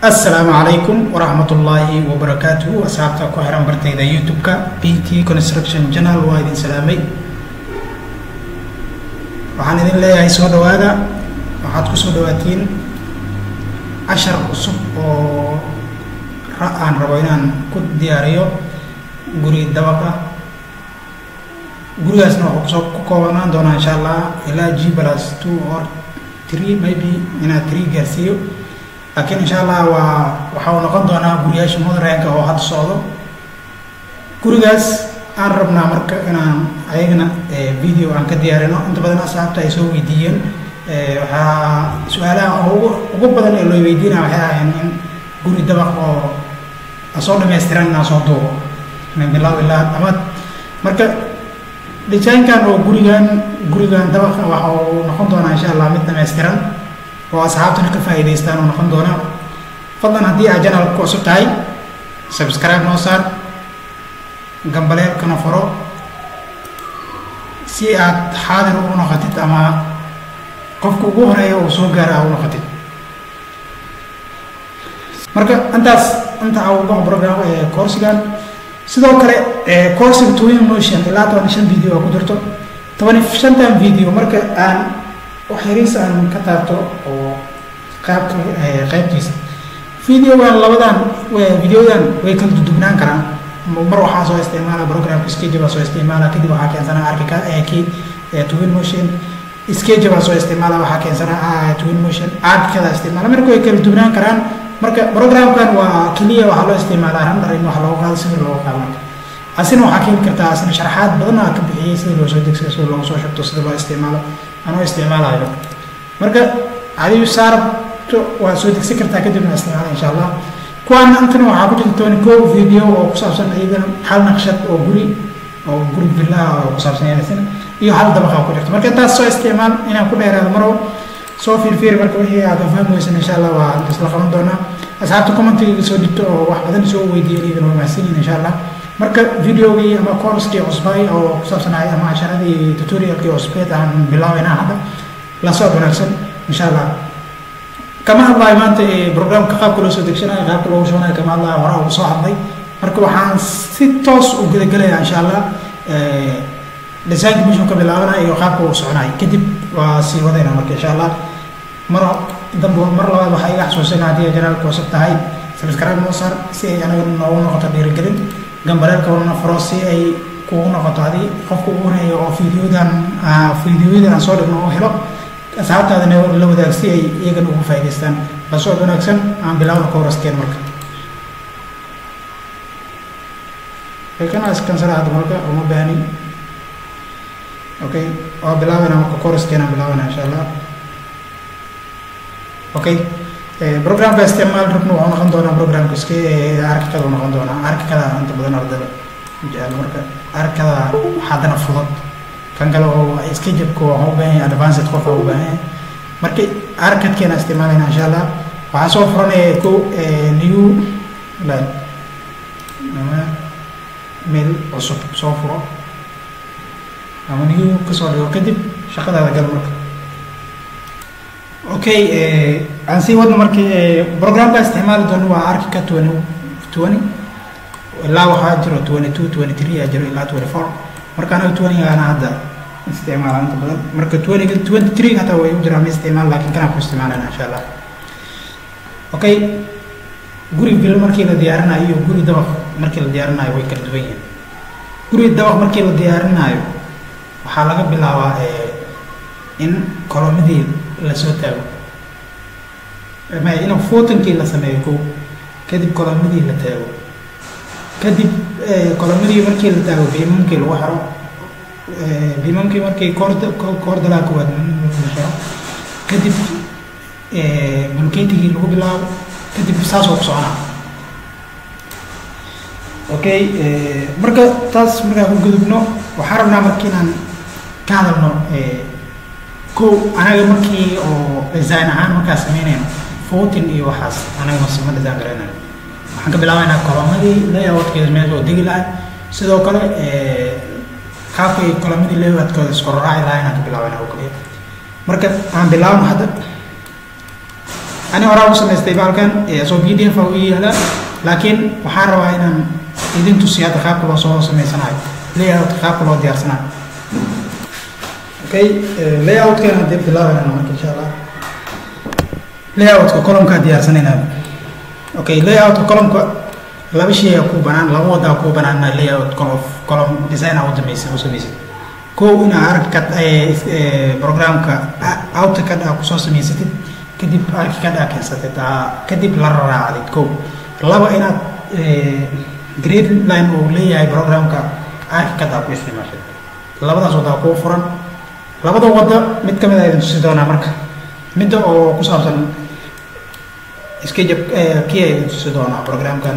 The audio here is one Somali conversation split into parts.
asalaamu calaykum waraxmat ullaahi wabarakaatuhu asxaabta ku xiran bartayda youtube-ka b t construction channel waa idin salaamay waxaan idin leeyahay soo dhawaada waxaad ku soo dhawaatiin cashar cusub oo aan rabo inaan ku diyaariyo guri dabaq ah gurigaasna wuxuu kusoo ku koobanaan doonaa insha allah ilaa g plus two or three maybe inaad three gaarsiiyo laakiin insha allah waa waxa uu noqon doonaa guriyaasha mudranka oo hadda socdo gurigaas aan rabnaa marka inaan ayagana video aan ka diyaarino inta badan asxaabta ay soo weydiiyeen waxaa su-aalaha ugu ugu badan ee loo weydiinaya waxay ahayn in guri dabaq oo asoo dhamaystiran inaan soo duubo min bilow ilaa dhamaad marka dhijaankan oo gurigan gurigan dabaqa waxa uu noqon doonaa insha allah mid dhamaystiran oo asxaabtuna ka faa'iidaystaan oo noqon doona fadlan haddii aad janalka ku cusub tahay subscribe noo saar gambaleelkana furo si aad xaadir ugu noqotid ama qofka ugu horeeya uu soo gaara a u noqotid marka intaas inta uga program coursigan sidoo kale coursiga twin motion ilaa toban shan video oo ku jirto toban shantan video marka aan waxyariis aan ka taabto oo qaabka qaybtiisa videogan labadan videodan way kala dudugnaan karaan mar waxaa soo isticmaala programka skage baa soo isticmaala kadib waxaa keensana arka kii twin motion skage baa soo isticmaala waxaa keensana twin motion arkada isticmaala marka way kala dugnaan karaan marka programkan waa keliya waxaa loo isticmaalaa randar in wax loogu qaado sawir loogu qaado marka asina waxaa keeni kartaa asina sharaxaad badan aa ka bixiyey sida loo soo degsado sida loogu soo shubto sida loo isticmaalo anoo isticmaalayo marka adigu saarabto waa soo degsan kartaa kadibna isticmaala insha allah kuwaana intana waxaa ku jirta toban ko video oo ku saabsan iyagana hal naqshad oo guri oo guri villaha oo ku saabsan yaasina iyo hal dabaqa ku jirta marka intaas soo isticmaal inaan ku dheeraado marow soo fiirfiir marka wixii aad ka fahmi weysan insha allah waa isla qaban doonaa asxaabta commentiga soo dhigto oo wax badan soo weydiiyeen iyagana waa mahadsanyihin insha allah marka videogii ama courskii cusbay oo ku saabsanahay ama casharadii tutorialkii cusbeed aan bilaabayna hadda la socod wanaagsan insha allah kama hadlayo maanta programka qaabka loo soo degsanayo qaabka loogu shubanayo kama hadlayo hore ugu soo hadlay marka waxaan si toos u gudagelaya insha allah designka mission ka bilaabanaya iyo qaabka uu soconayo kadib waa sii wadayna marka insha allah mar dambe mar labaad waxaa iga xasuusina haddii janaalka cusub tahay subscribe noo saar si ay anaga noogu noqoto dhiirigelin gambaleelka wana furo si ay kugu noqoto hadii qofka ugu horeeya oo videodan videoyadan aan soo dhigno oo helo asxaabtaadana la wadaag si ay iyagana ugu faa'idaystaan la socod wanaagsan aan bilaawna kowraskeen marka kana iskansara hadda marka uma baahni okay waa bilaabana marka kowraskeen aan bilaabana insha allah okay programka isticmaal rabna wuxuu noqon doonaa programka iska arkikada noqon doonaa arkikada inta badan ardada jecel marka arkada haddana fudud kan kale oo iska jabka waxaa u baahan yahay advanced qof aa u baahan yahay marka arkadkeena isticmaalayna insha allah waxaa soo furanaya ko new line ama meel cusub soo furo ama new kasoo dhigo kadib shaqadaada gal marka okay aan sii wadno markii programka isticmaali doono waa arkika twenty twenty ilaa waxaa jiro twenty two twenty three aa jiro ilaa twenty four marka anaga twenty-gaana hadda isticmaala inta badan marka twenty twenty three hataa way u jiraan ma isticmaal laakiin kanaan ku isticmaalana insha allah okay guri bil markii la diyaarinayo iyo guri dabaq markii la diyaarinayo way kala duwan yihiin guri dabaq markii la diyaarinayo waxaa laga bilaabaa in kolomadii lasoo taago in fotankii la sameeyo ko kadib kolomadii la taago kadib kolomadii markii la taago biimamkii lagu xiro biimamkii markii koord koordalaa kuwaad la xiro kadib bulketigii lagu bilaabo kadib saasoo ku soconaa okay marka taas markaa ku gudubno waxaa rabnaa marka inaan ka hadalno ko anaga markii oo design ahaan markaa sameynayno fotin iyo waxaas anaga masama design garaynayo waxaan ka bilaabaynaa kolomadii layoutkeeda meel oo degi lahay sidoo kale qaabkay kolomadii layoutkooda iskororaaci lahay inaan ka bilaabayna oo kaliya marka aan bilaabno hadda ani horaa u samaystay baalkan soo b d f u yaala laakiin waxaan rabaa inaan idin tusiyo hadda qaabka loo soo samaysanayo layout qaabka loo diyaarsanayo okay layoutkana hadee bilaabanayna marka insha allah layoutka columkaa diyaarsanayna okay layoutka columka laba shay aa ku banaan laba wadaa ku banaan layout column design aa udameysa u samaysid kow inaa arkad programka outcad aa kusoo samaysatid kadib arkicad aa keensatid kadib la raacdid kow laba inaad grade line uu leeyahay programka arkicad aa ku isticmaashid labadaas wadaa kuu furan labada wada mid kamid a idin tusi doonaa marka midda oo ku saabsan skajab kii a idin tusi doonaa programkan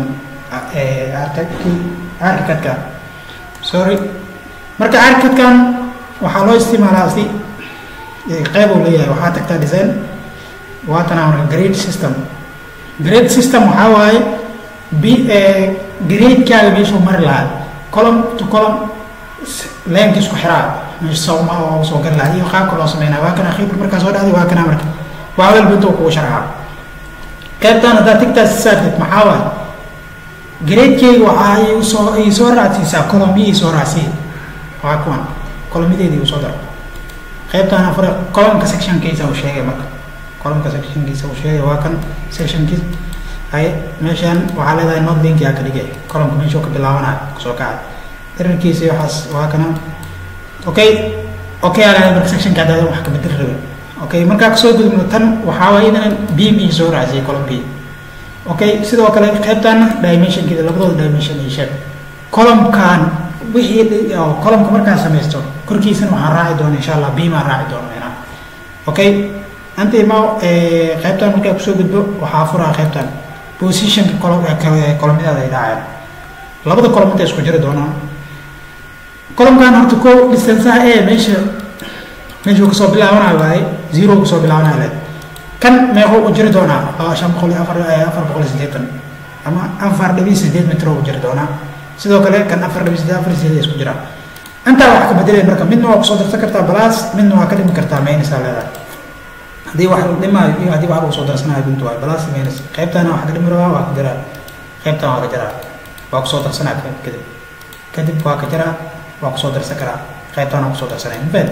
arkicadka sorry marka arkicadkan waxaa loo isticmaalaa si qeyb uu leeyahay waxaa tagtaa design waatana marka grade system grade system waxaa waaye b gradekaaga meeshuu mari lahaa column to column leenka isku xiraa sawma oo soo gali lahaa iyo qaabka loo sameynaa waa kana khibr markaa soo dhacday waa kana marka waa walba intuu kugu sharxaa qaybtaan haddaad tigtaas saartid maxaa waaye gradekeyga waxaa ay soo ay soo raacsiisaa columnii ay soo raacsiin waa kuwan columnadeedii uu soo daro qaybtaan afar columnka sectionkiisa uu sheegay marka columnka sectionkiisa uu sheegay waa kan sectionkiis hay meeshaan waxaa leedahay not linki aa ka dhigay columnka meeshuu ka bilaabanayo kusoo kacay dherarkiisa waxaas waa kana okay okay aa marka sectionka haddaad wax ka bedel rabin okay markaa kasoo gudubno tan waxaa waaye idan beam ii soo raacsiiyay column b okay sidoo kale qaybtaana dimensionkeeda labadooda dimension iyo shape columnkan wixii columnka markaan samaysto korkiisana waxaan raaci doona insha allah beam aan raaci doona meena okay anta ima qaybtan markaa kusoo gudbo waxaa furaa qaybtan positionka columnadaada ay dhacayaan labada column inta isku jiri doonaan columnkan horta ko distanceaha ee meesha meeshuu kasoo bilaabanayo waaye zero kasoo bilaabanayo leed kan meequu u jiri doonaa laba shan boqol iyo afar afar boqol iyo siddeetan ama afar dhibiy sideed mitro u jiri doonaa sidoo kale kan afar dhibiy sideed afar sideed isku jiraan intaa wax ka bedelay marka midna waa kusoo darsan kartaa balaas midna waa ka dhimi kartaa maynisaa leedahay haddii wax la dhimaayo iyo haddii wax lagu soo darsanayo bintu waay balaas maynis qaybtaana wax ka dhimi rabaa waa ka jaraa qaybtaan waa ka jaraa waa kusoo darsanaa kadib kadib waa ka jaraa waa kusoo darsan karaa qaybtaan waa kusoo darsanaya mafahad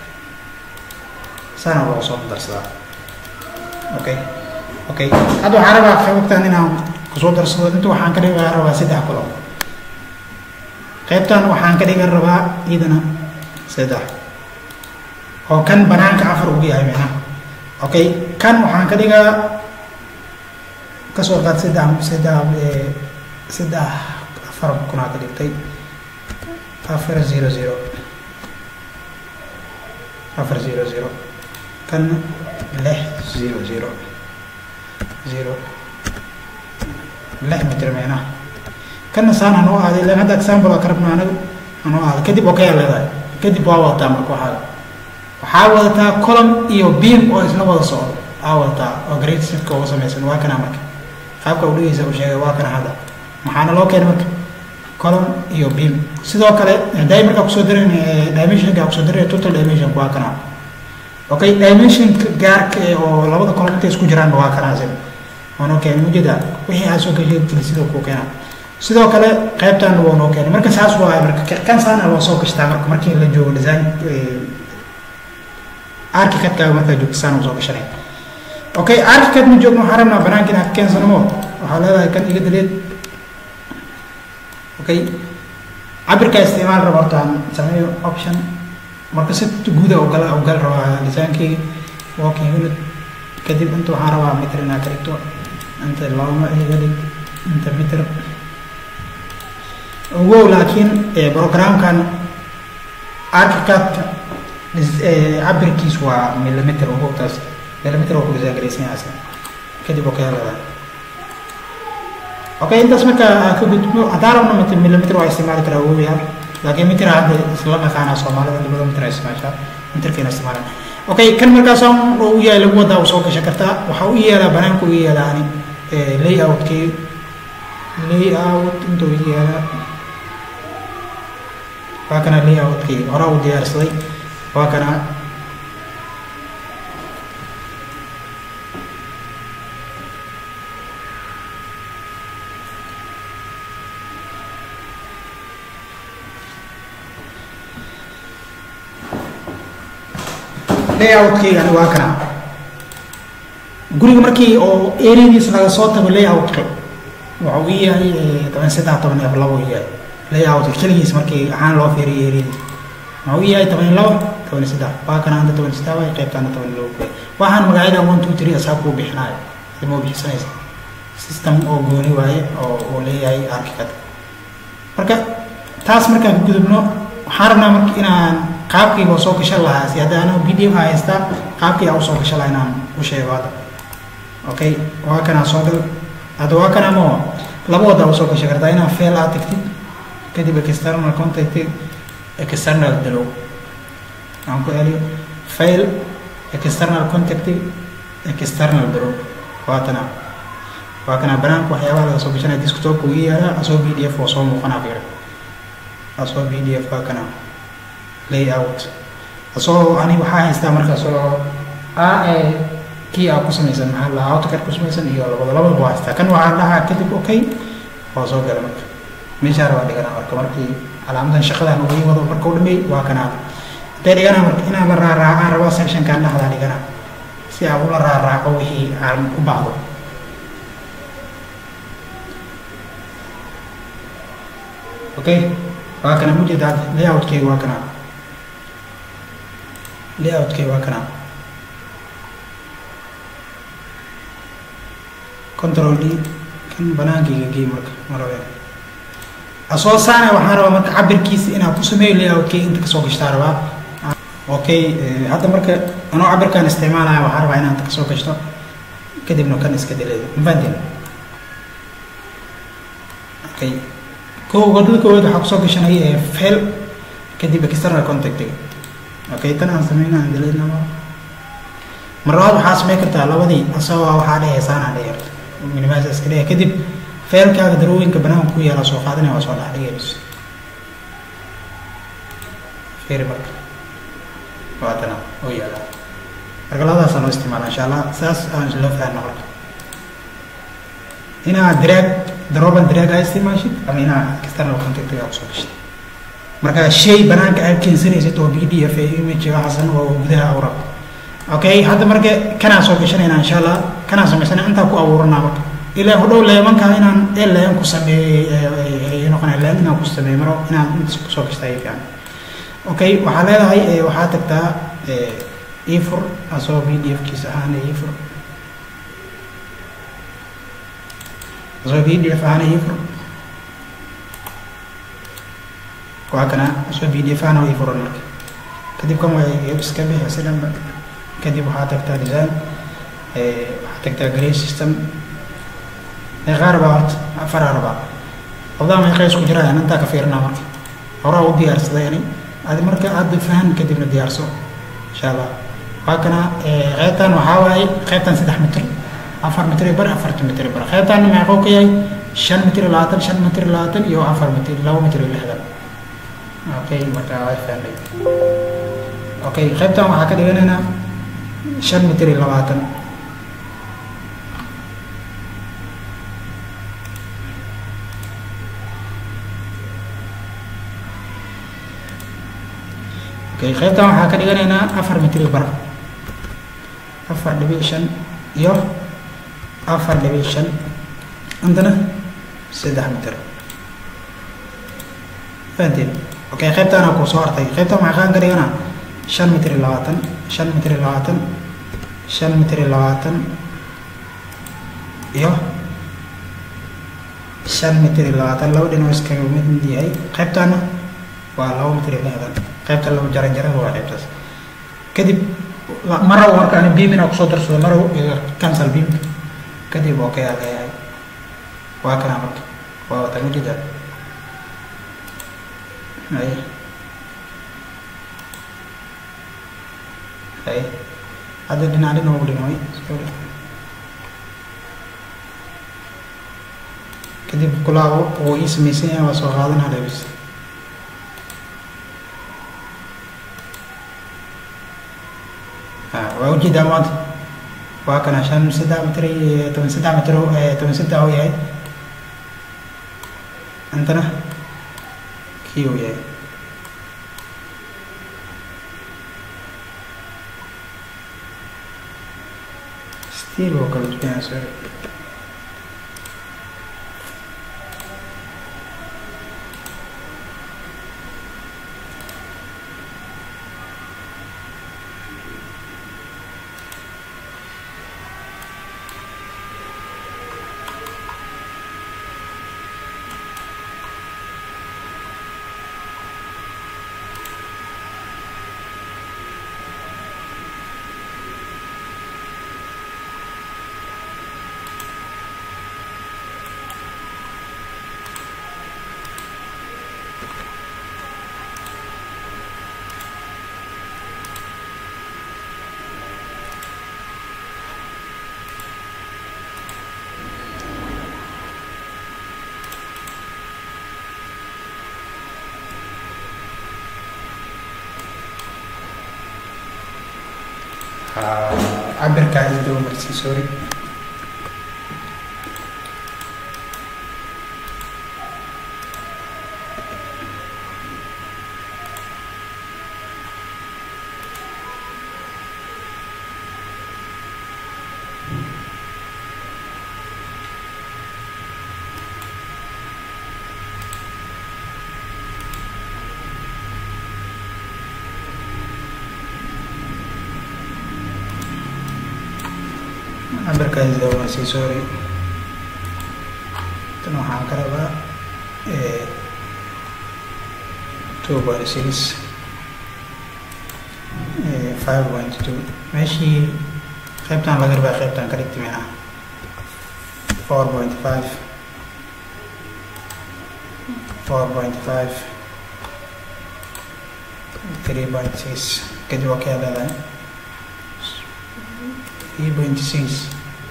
saana loogu soo darsadaa okay okay hadda waxaan rabaa qaybtaan inaan kusoo darsado inta waxaan ka dhigaa rabaa saddex kulo qaybtaan waxaan ka dhigan rabaa iyadana saddex oo kan banaanka afar ugu yahay micna okay kan waxaan ka dhigaa kasoo qaad saddex saddex saddex afar kunaa ka dhigtay afar zero zero afar zero zero kan lix zero zero zero lix mitir micnaha kana saan hanoo aaday ilan hadda example waa ka rabna anagu hanoo aaday kadib okay aa leedahay kadib waa wadataa marka waxaa waxaa wadataa column iyo beam oo isla wada socdo aa wadataa oo grade sifka uga samaysan waa kana marka qaabka u dhigaysa uu sheegay waa kana hadda maxaana loo keenay marka column iyo beam sidoo kale hadday markaa kusoo darin dimensionka kusoo darin total dimension waa kana okay dimensionka gaarka oo labada column intay isku jiraan waa kana asin waa noo keenay mujeda wixii aad soo gashay geli sidoo kuu keenaa sidoo kale qaybtan waa noo keenay marka saas waa marka kan saana loo soo gashtaa marka markii la joogo design archicadkaaga markaa joogto saana usoo gashanay okay archicad ma joogno waxaan rabnaa banaanka inaad keensanamo waxaa leedahay kan iga daleed okay cabirkaa isticmaal raba horta aan sameeyo option marka si guuda ugal ugal rabaa designkeyga walking unit kadib inta waxaan rabaa mitr inaad ka dhigto inta laba iga dhig inta mitr ogow laakiin programkan archicadka cabirkiis waa millimeter ogowtaas millimeter oo ku design garaysan yahay kadib oo kaya leedahay okay intaas marka ka gudbo haddaan rabno mit millimeter waa isticmaali karaa ogoyaa laakiin mitir hadda isla naqaanaa soomaalida labada mitir ay isticmaashaa mitirkeena isticmaalaan okay kan markaas u yahay lagu wadaa soo gashan kartaa waxaa u yeelaa banaanka u yeelaa ani layoutkii layout inta u yeelaa waa kana layoutkii horaa u diyaarsaday waa kana layoutkeygan waa kana guriga markii oo areadiis laga soo tago layoutka wuxuu ii yahay toban saddex toban iyo labo ii yahay layoutka keligiis markii ahaan loo fiiriyo areadiis wuxuu ii yahay toban iyo labo toban iyo saddex waa kana anta toban iyo saddex waay qaybtaana toban iyo labo waxaan magacyada one two three asaa kuu bixinaayo sima u bixisanaysa system oo gooni waaye oo uu leeyahay archicad marka taas markaan ku gudubno waxaan rabnaa marka inaan qaabkayga soo gashan lahaa si hadda anigu b d f haystaa qaabkayga usoo gashan lahaa inaan u sheego hadda okay waa kanaa soo gal hadda waa kana ma laba wada usoo gashan kartaa inaa fail aad tagtid kadib external contact external dalow aan ku celiyo fail external contact external dalow waa tana waa kana banaanka waxyaabaha laga soo gashanaya desktopka uga yaalaa asoo b d f oo soo muuqanaa fiir asoo b d f waa kana layout asoo ani waxaa haystaa markaas oo a ee kii aa ku samaysan maxaa la autocad ku samaysan iyo labada labadaba waa haystaa kan waxaa dhahaa kadib okay waa soo gala marka meeshaa rabaa dhiganaa marka markii calaamadan shaqadan uga wado marka u dhameey waa kanaa hadday dhiganaa marka inaan la raaraacaan rabaa sectionkan dhexdaa dhiganaa si aan ula raaraaco wixii aan u baahdo okay waa kana mujeeda layoutkeyga waa kana layoutkeyga waa kana control d kan banaankayga gey marka marabe asoo saana waxaan rabaa marka cabirkiisa inaan ku sameeyo layoutkeyga inta kasoo gashtaa rabaa okay hadda marka anoo cabirkan isticmaalaya waxaan rabaa inaan inta kasoo gashto kadibna kan iska dileeyo mafahanteen okay ko wadada koowaad waxaa kusoo gashanaya ee fail kadib external contactiga okay tan aan sameyna aan dilaynama mar labaad waxaa samey kartaa labadii asagoo waxaa dhehaysaanaa dheer minimaas iska dheh kadib failkaaga darooyinka banaanka ku yaala soo qaadanaya waa soo dhex dhigayns fiiri marka waa tana oo yaala marka labadaasaa loo isticmaala insha allah saas aan loo fahno marka inaad drag daroban drag aa isticmaashid ama inaad external contactiga kusoo gashid marka shay banaanka aad keensanaysid oo b d f image waxaasan oo gudaha awrab okay hadda marka kanaa soo gashanayna insha allah kanaa samaysana intaa ku abuuranaa marka ilaa hodhow leemanka inaan e leen ku sameeyey noqona leen inaan ku sameeyo maro inaan intaas kusoo gashta ay fiican okay waxaa leedahay waxaa tagtaa efur asoo b d f kiisa ahaan efur asoo b d f ahaan efur waa kana asoo b d f ahaan efuran marka kadib kan waa iska bixi si dhanba kadib waxaa tagtaa design waxaa tagtaa grade system meeqaa rabaa horta afaraa rabaa labdaa meeqa isku jiraan intaa ka fiirinaa marka horaa u diyaarsaday ani adi marka aada fahan kadibna diyaarso insha allah waa kana qeybtan waxaa waaye qeybtan saddex mitr afar mitr bar afartan mitr bar qeybtanna meequu ka yahay shan mitr labaatan shan mitr labaatan iyo afar mitr laba mitr lixdan okay marka waa fahnay okay qeybtan waxaa ka dhiganaynaa shan mitr iyo labaatan okay qaybtan waxaa ka dhiganaynaa afar mitri bar afar dhibic shan iyo afar dhibic shan intana saddex mitir fahanteen okay qaybtaana kuu soo hartay qaybtan waxaa ka dhiganaa shan mitri labaatan shan mitri labaatan shan mitri labaatan iyo shan mitri labaatan laba dhinoo iskaga mid yahay qaybtaana waa laba mitri lixdan qaybta laba jaran jarada waa qaybtaas kadib marow markaan beam inaa kusoo darsado marow cancel beam kadib okay aa leeyahay waa kana marka waa wata mujida hay hay hadda dhinac dhinac ugu dhinooy kadib kulaabo oo ii samaysan yahay waa soo qaadanaa dhabis waa ujeedaa maanta waa kana shan saddex mitr toban saddex mitr toban saddex uu yahay intana kii uu yahay still oo kala duwanyaa sorry cabirkaa isdaba marsii sorry cabirkaa isdaba marsii sorry tan waxaan ka rabaa two point six five point two meeshii qaybtan laga rabaa qaybtan ka dhigti micnaha four point five four point five three point six kadib waa kaa leedahay three point six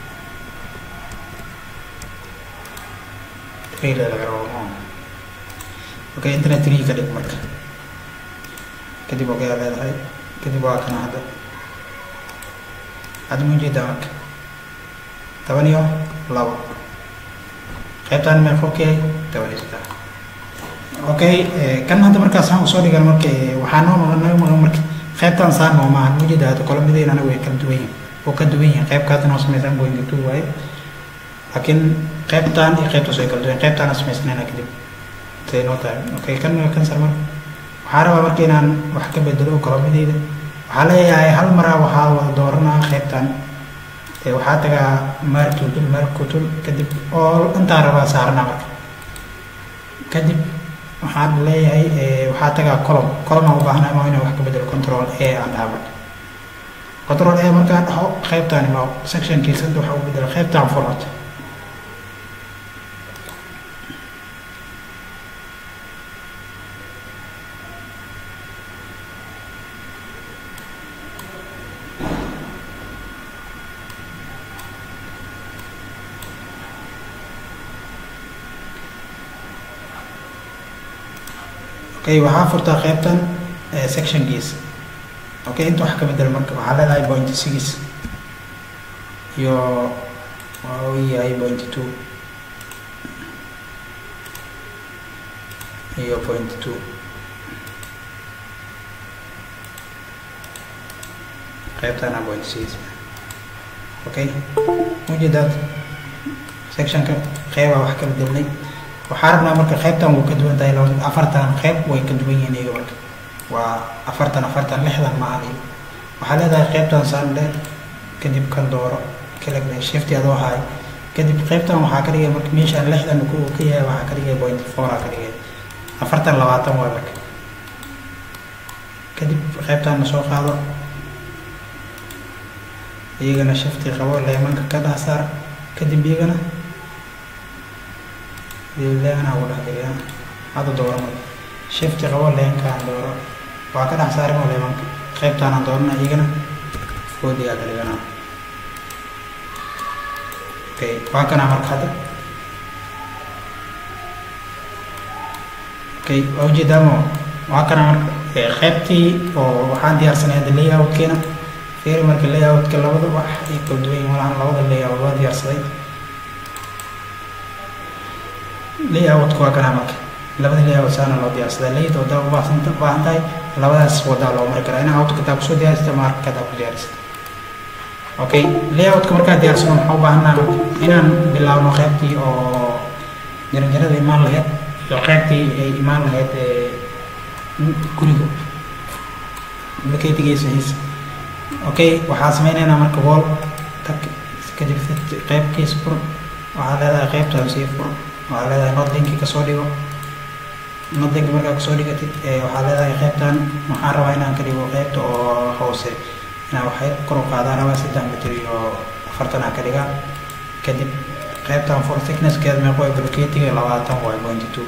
three laga rabo okay internet three ka dhig marka kadib waa kaa leedahay kadib waa kana hadda hadda ma ujeedaa marka toban iyo labo qaybtaan meeq ok toban iyo saddex okay kan hadda markaas aan usoo dhigan marka waxaa noo maqan naga maqan marka qaybtaan saan noo maahan ma ujeedaa hadda kolomadeen anaga way kala duwan yihin oo ka duwan yihin qaybka hadda noo samaysan point two waaye laakiin qaybtaan iyo qaybtaas way kala duwan qaybtaan samaysnayna kadib say noo tahay okay kan kan sar marka waxaa rabaa marka inaan wax ka bedelo kolomadeyda waxaa leeyahay hal maraa waxaa wada dooranaa qaybtan waxaa tagaa martutul markutul kadib oo intaa rabaa saarnaa marka kadib waxaan leeyahay waxaa tagaa colom colom aan u baahnahay ma inaan wax ka bedelo control a aan dhaha marka control a markaan dhaho qaybtaan ma sectionkiisa hadda waxaa u bedela qaybtaan format okay waxaa furtaa qaybtan sectionkiisa okay inta wax ka bedel marka waxaa leedahay point six iyo waa uu yahay point two iyo point two qaybtana point six okay ujeedaad sectionka qeybaa wax ka bedelnay waxaa rabnaa marka qaybtan wuu ka duwan tahay laba afartan qayb way ka duwan yihiin iyaga marka waa afartan afartan lixdan maahan iyo waxaa leedahay qaybtan sandhe kadib kan dooro kalagne shifti adoo haay kadib qaybtan waxaa ka dhigay marka meeshaan lixdan ku ka yahay waxaa ka dhigay point four aa ka dhigay afartan labaatan waa marka kadib qaybtan soo qaado iyagana shifti qabo leemanka ka dhaasaar kadib iyagana leena ugu dhex dhigaa hadda dooro marka shifti qabo leenkaan dooro waa ka dhex saarin oo leemanka qaybtaanaan doorana iyagana foodigaa ka dhigana okay waa kanaa marka hadda okay waa ujeedaamo waa kanaa marka qaybtii oo waxaan diyaarsanay hadda layoutkeena fiiri marka layoutka labada wax ay kala duwan yihin malahan labada layout waa diyaarsaday layoutku waa kanaa marka labada layout saana loo diyaarsadaa layout wadaa ubaahsanta ubaahan tahay labadaas wadaa loo mari karaa inaa auto kataa kusoo diyaarsata marka kataa ku diyaarsata okay layoutka markaa diyaarsano waxaa u baahanaa inaan bilaabno qaybtii oo jaranjarada imaan lahayd iyo qaybtii ay imaan lahayd guriga makeytigiisa hiisa okay waxaa sameynaynaa marka wall tag kadib qaybkiisa fur waxaa leedahay qaybtaan sii fur waxaa leedahay notlinki kasoo dhigo notlinki markaa kasoo dhigatid waxaa leedahay qaybtan waxaan rabaa inaan ka dhigo qaybta oo hoose inaan waxay kor u qaadaan rabaa saddex mitir iyo afartan aan ka dhigaa kadib qaybtan for thicknesskeeda meeqo ee blocketiga labaatan waay pointy two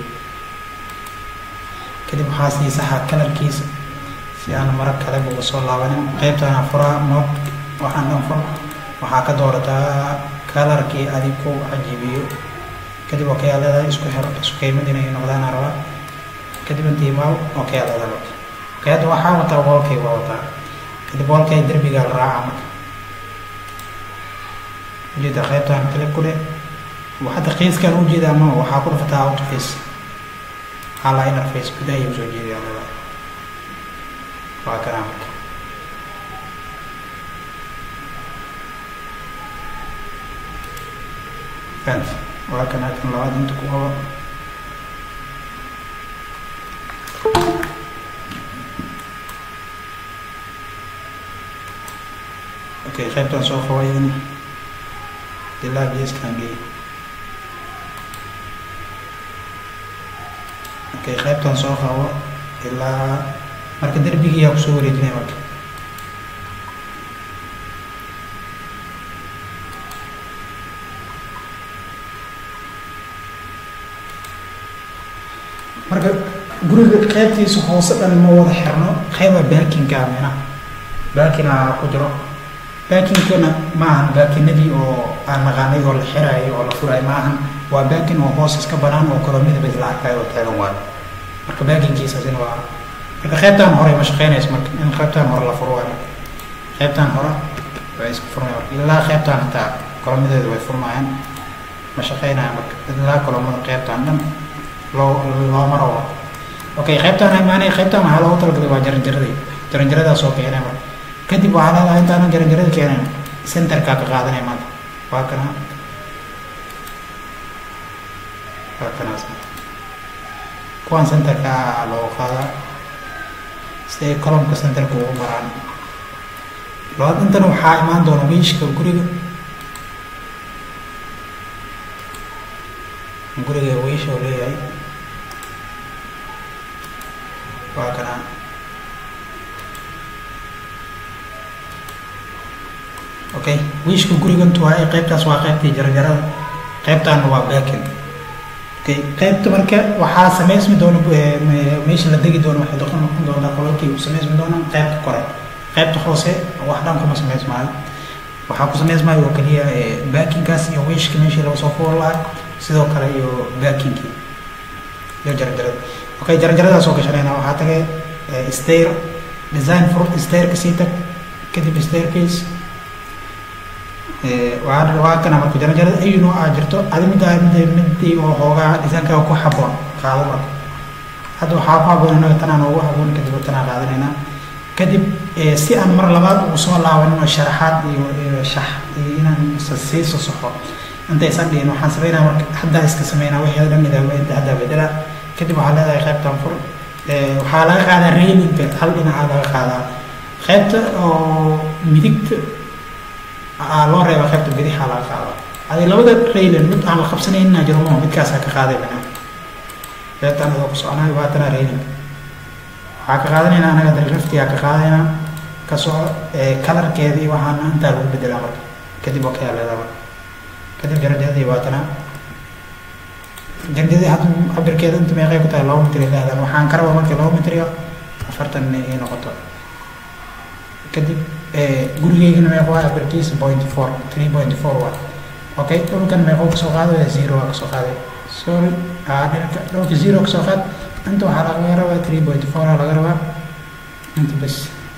kadib waxaa sii saxa kalarkiisa si aan mara kale uga soo laabanin qaybtana furaa mod waxaan dhan fur waxaa ka doorataa kalarkii adig ku cajibiyo kadib okay aa leedahay isku xir isku qiimad inay noqdaan aan rabaa kadib intii maaw okay aa leedahay marka okay hadda waxaa wataa wallkay waa wataa kadib wallkay derbigaa la raaca marka ujeeda qaybtaan clip ku dheh hadda qiiskaan ujeeda ama waxaa ku dhafataa outface hala interface gudaha ayuu soo jeedaa leedahay waa kanaa marka fans waa kan halkan labaad inta ku qabo okay qaybtan soo qabayan ilaa geeskan geey okay qaybtan soo qabo ilaa marka derbigiyaa kusoo wareejinaya marka marka guriga qaybtiisa hoose dhan ma wada xirno qayba baakinka mina baakina ku jiro baakinkana maahan baakinadii oo aan naqaanay oo la xiraayo oo la furayo maahan waa baakin oo hoos iska banaan oo kolomida bas la arkayo oo taagan waayo marka baakinkiisaasina waa marka qaybtaan hore ma shaqeynayso marka in qaybtaan hore la furo waayo marka qaybtaan hore waa isku furmaya marka ilaa qaybtaan hataa kolomadeedu way furmayaan ma shaqeynaya marka ilaa kolomada qaybtaan dhan loo looma rabo okay qaybtaan imaanay qaybtaan waxaa loogu talagalay waa jaranjaradii jaranjaradaas oo keenay marka kadib waxaa leedahay intaanan jaranjarada keenayn centerkaa ka qaadanaya maanta waa kana waa kanaas kuwaan centerka loogu qaadaa si ay colomka centerka ugu maraan labaad intan waxaa imaan doona wiishka guriga guriga wiisha uu leeyahay waa kana okay wiishka gurigantu waa qaybtaas waa qaybtii jarjarada qaybtaana waa baakin okay qaybta marka waxaa samaysmi doona meesha la degi doono waxay doqon noqon doontaa qolalkii uu samaysmi doonaa qaybta kore qaybta hoose wax dhan kuma samaysmaayo waxaa ku samaysmaayo oo keliya baakinkaas iyo wiishka meeshii laga soo fuul lahaa sidoo kale iyo baakinkii iyo jarjarada okay jarjaradaas oo gashanayna waxaa tagay stair design for stairka sii tag kadib staircase waa waa kana marka jaranjarada ayu nooc aa jirto adi middaa midda midii oo hoogaa dhisaankaaga ku haboon qaado marka hadda waxaa ku haboon inaga tanaan ugu haboon kadib tanaa qaadanaynaa kadib si aan mar labaad ugu soo laabanin oo sharaxaad iyo iyo shax iyo inaan sii sosoxo intaysan dhihin waxaan sameynaa marka haddaa iska sameynaa wixii dhan nidaamay inta haddaa bedela kadib waxaa leedahay qaybtan fur waxaa laga qaadaa railinka hal dhinacaa laga qaadaa qaybta oo midigta loo reeba qaybta bidixaa laga qaada adi labada raylin mid aan la qabsanayna jiro mo midkaasaa ka qaaday bina qaybtaan adoo ku soconayo baatana raylin waxaa ka qaadanayna anaga dalraftigaa ka qaadayna kasoo kalarkeedii waxaana intaa lagu bedelaa marka kadib okay aa leedaa marka kadib jarajadii baatana jarjadii hadda cabirkeeda inta meeqay ku tahay laba mitir lehdaan waxaan ka rabaa markii laba mitir iyo afartan ay noqoto kadib gurigeygana meeqo waa cabirkiisa point four three point four waa okay dhulkan meeqo kasoo qaadaya zero waa kasoo qaaday sorry dhulka dhulka zero kasoo qaad inta waxaa laga rabaa three point four aa laga rabaa inta bas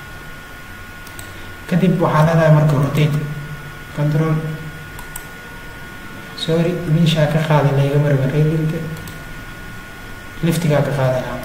kadib waxaa leedahay marka rotate control sorry meeshaa ka qaaday layga marba railinka liftigaa ka qaadaya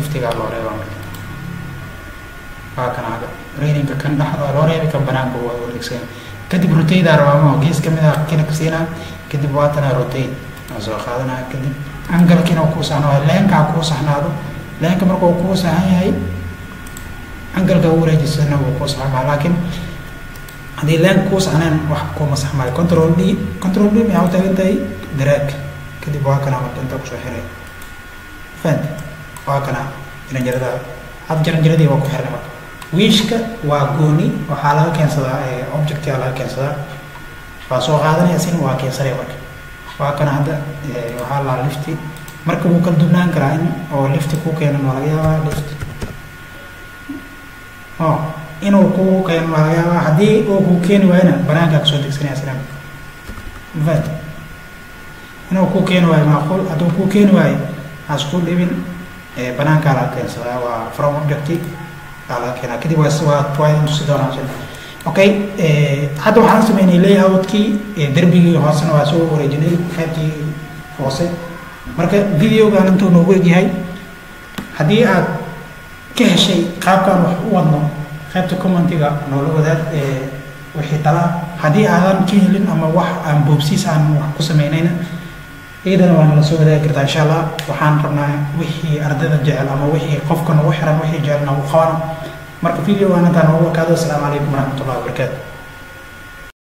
liftigaa loo reebaa marka waa kan aga raininka kan dhexda loo reebi kan banaanka waa wareegsan kadib rotaydaa rabaamo gees kamid ah kinaka siinaa kadib waatana rotay aan soo qaadanaya kadib angalkiina kuu saxnaa leenkaa kuu saxnaado leenka marka uu kuu saxan yahay angalka u wareejisana wuu kuu saxmaa laakiin haddii leenka kuu saxneen wax kuma saxmaayo control d control d maxaa u taagan tahay daraag kadib waa kana marka intaa kusoo xiray fahant waa kana jaranjarada hadda jaranjaradii waa ku xirnay marka wiishka waa gooni waxaa laga keensadaa objectia laga keensadaa waa soo qaadanaya sin waa keensanaya marka waa kana hadda waxaa laa lifti marka wuu kala dubnaan karaa in oo lifti ku keenan waa laga yaabaa lift o inuu ku keenan waa laga yaabaa haddii uu ku keeni waayona banaankaa kasoo degsanaya sina vat inuu ku keeni waayo macquul hadduu ku keeni waayo hasku dhibin banaankaa laga keensadaa waa from objecti laga keenaa kadib waa waa waa tusi doonaa sida okay hadda waxaan sameynay layoutkii derbigii hoosena waa soo wareejinay qaybtii hoose marka videogan intuu noogu egyahay haddii aad ka heshay qaabkaan wax u wadno qaybta commentiga noola wadaag wixii talaa haddii aadan ka helin ama wax aan boobsiis aan wax ku sameynayna iyadana waa nala soo wadaagi kartaa insha allah waxaan rabnaa wixii ardayda jecel ama wixii qofka nagu xiran wixii jecel nagu qabano marka videogan intaan noogu ekaado asalaamu calaykum waraxmatullahi wabarakaatu